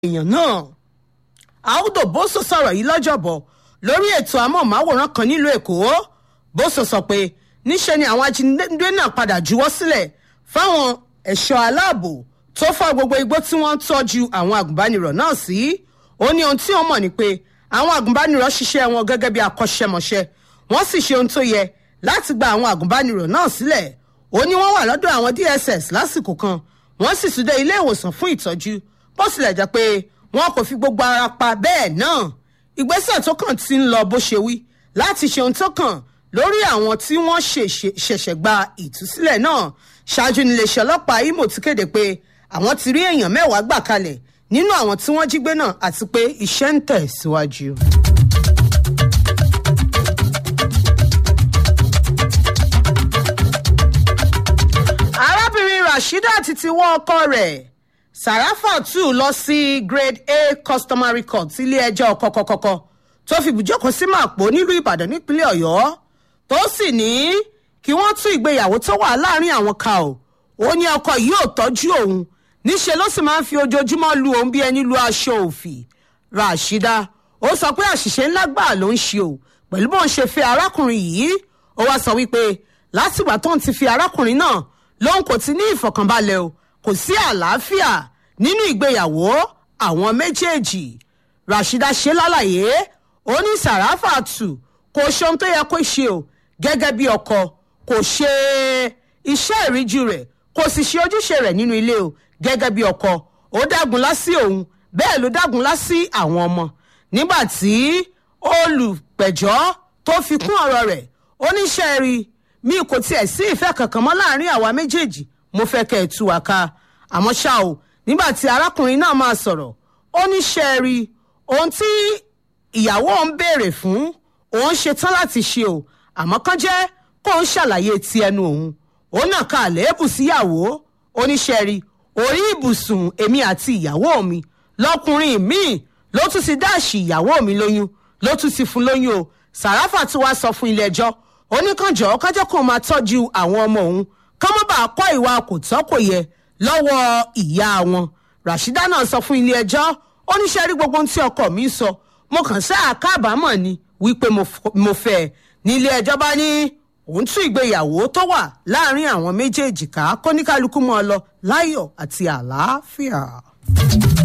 èèyàn náà àwùdò bóso sọ̀rọ̀ yìí lọ́jọ́bọ̀ lórí ètò amóhùnmáwòrán kan nílùú èkó bóso sọ pé níṣe ni àwọn ajínigbé náà padà juwọ́ sílẹ̀ fáwọn ẹ̀ṣọ́ aláàbò tó fọ́ gbogbo igbó tí wọ́n ń tọ́jú àwọn agùnbánirọ̀ náà sí ó ní ohun tí ó mọ̀ ni pé àwọn agùnbánirọ̀ ṣiṣẹ́ wọn gẹ́gẹ́ bí akọ́ṣẹ́mọṣẹ́ wọ́n sì ṣe ohun tó yẹ láti gba àwọn agùnbánirọ̀ náà sílẹ̀ ó ní wọ́n wà lọ́dọ̀ àwọn dss lásìkò kan wọ́n sì tún dé ilé ìwòsàn fún ìtọ́jú bó tilẹ̀ jẹ́ pé wọn kò fi gbogbo ara pa bẹ́ẹ̀ náà ìgbésẹ̀ tó kàn ti ń lọ bó ṣe wí láti ṣe ohun tó kàn lórí àwọn tí wọ́n ṣẹ̀ṣẹ̀ gba ìtúsílẹ̀ náà ṣáájú níléeṣẹ́ ọlọ́pàá imo ti kéde pé àwọn ti rí èèyàn mẹ́wàá gbà kalẹ̀ nínú àwọn tí wọ́n jí gbé náà àti pé iṣẹ́ ń tẹ̀ síwájú. arábìnrin rasheedat ti wọ́ ọkọ rẹ̀ sàràfàtù lọ sí grade a customary court ilé-ẹjọ́ kọ́kọ́kọ́kọ́ tó fi bùjókòó sí màpò nílùú ìbàdàn nípínlẹ̀ ọ̀yọ́ tó sì ní kí wọ́n tún ìgbéyàwó tó wà láàrin àwọn ká o ó ní ọkọ yìí ò tọ́jú òun níṣẹ́ ló sì máa ń fi ojoojúmọ́ lu òun bí ẹni lu aṣọ òfì rashida ó sọ pé àṣìṣe ńlá gbà ló ń ṣe o pẹ̀lú bóun ṣe fẹ́ arákùnrin yìí ó wá sọ wípé látìgbà tóun ti fi arákùnrin náà lòun kò ti ní ìfọ̀kànbalẹ̀ o kò sí àlàáfíà nínú ìgbéyàwó àwọn méjèèjì rashida ṣe lálàyé ó ní sàràfàtù kò ṣe ohun tó yẹ kó ṣe o gẹ́gẹ́ bí ọkọ kò ṣe iṣẹ́ ìríjú rẹ̀ kò sì ṣe ojúṣe rẹ̀ nínú ilé o gẹ́gẹ́ bí ọkọ ó dágunlá sí òun bẹ́ẹ̀ ló dágunlá sí àwọn ọmọ nígbà tí olùpẹ̀jọ́ tó fi kún ọ̀rọ̀ rẹ̀ ó ní ṣe rí mi kò tiẹ̀ sí ìfẹ́ kankan mọ́ láàrin àwa méjèèjì mo fẹ́ kẹ́ ẹ̀ tú wa ká àmọ́ ṣá o nígbà tí arákùnrin náà máa sọ̀rọ̀ ó ní ṣe rí ohun tí ìyàwó ń béèrè fún òun ṣetán láti ṣe o àmọ́ kán jẹ́ kó ń ṣàlàyé ti ẹnu òun òun náà ka àléébù síyàwó oníṣẹ́ rí orí ibùsùn èmi àti ìyàwó mi lọkùnrin míì ló tún ti dáàṣì ìyàwó mi lóyún ló tún ti fún lóyún o sàràfà tí wàá sọ fún ilé ẹjọ́ oníkànjọ́ kájọ́ kó máa tọ́jú àwọn ọmọ òun kán má bàa kọ́ ìwà kò tọ́ kò yẹ lọ́wọ́ ìyá wọn rashida náà sọ fún ilé ẹjọ́ oníṣẹ́ rí gbogbo ohun tí ọkọ mi sọ mo kàn sáà kábàámọ̀ ni wípé mo fẹ́ ẹ nílé ẹjọ́ bá ní òun tún ìgbéyàwó tó wà láàrin àwọn méjèèjì ká kóníkálukú mọ́ ọ lọ láyọ̀ àti àlàáfíà.